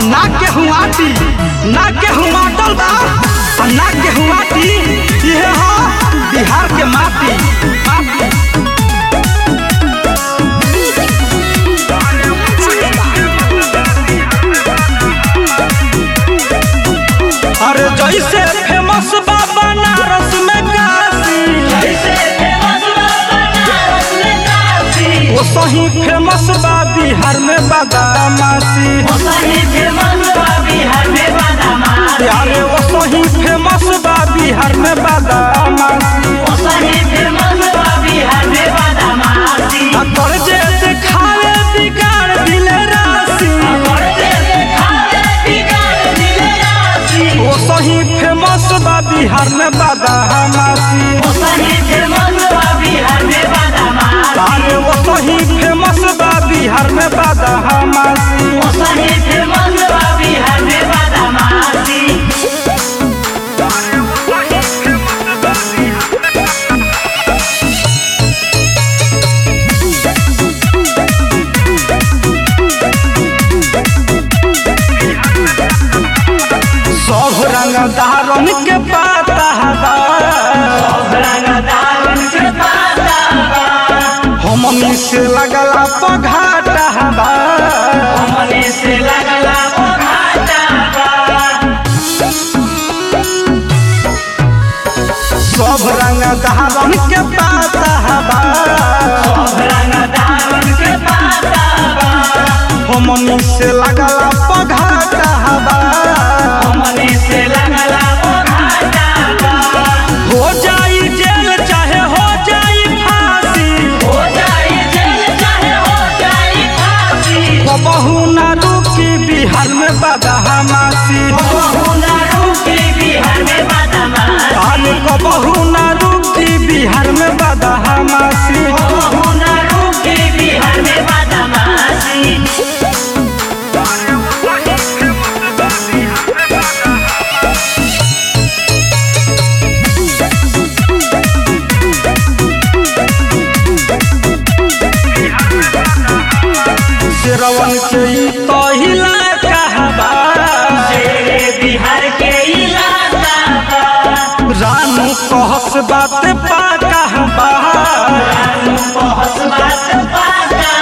ना केहू आटी ना केहू माटल बा आ ना केहू आटी इहे ह बिहार के माटी माटी अरे जैसे फेमस बा बनारस में काशी वो सही फेमस बा बिहार में बादामासी अरे वो सही फेमस बा बिहार में बादामासी आ कर्जे देखावे बिगाड़ दिले राशि वो सही फेमस बा बिहार में बादामासी अरे वो सही फेमस बा बिहार में बादामासी सब रंग दारन के पाता बा हमनी से लगला पघाटा बा से लगला ओ घाटा सब रंग दारन के पाता बा हमनी से लगला पघाटा बा हो जाई जेल चाहे हो जाई फांसी बहू ना रुकी बिहार में बदहमासी अरे कबहू ना रुकी बिहार में बदहमासी शेरवन के ई तो हिला कहबा बिहार के इलाका रानू कहस बात पा कहबा बहुत बात पाता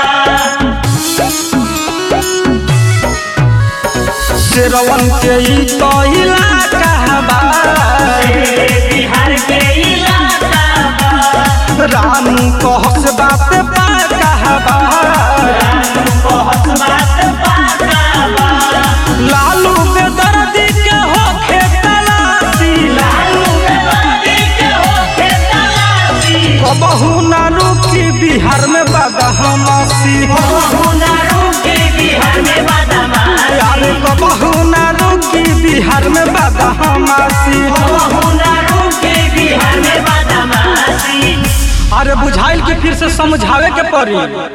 शेरवन के ई तो हिला कहबा बिहार के इलाका रानू कहस बात पा कहबा बहुत बात पाता लालू बेदर्दी के होखे तलाशी लालू के बंदी के होके तलाशी कबहू ना रुकी बिहार में बदहमासी हुनरों के बिहार में बदमाश अरे कबहू ना रुकी बिहार में बदहमासी हुनरों के बिहार में बदमाशी अरे बुझाइल के फिर से समझावे के पड़ी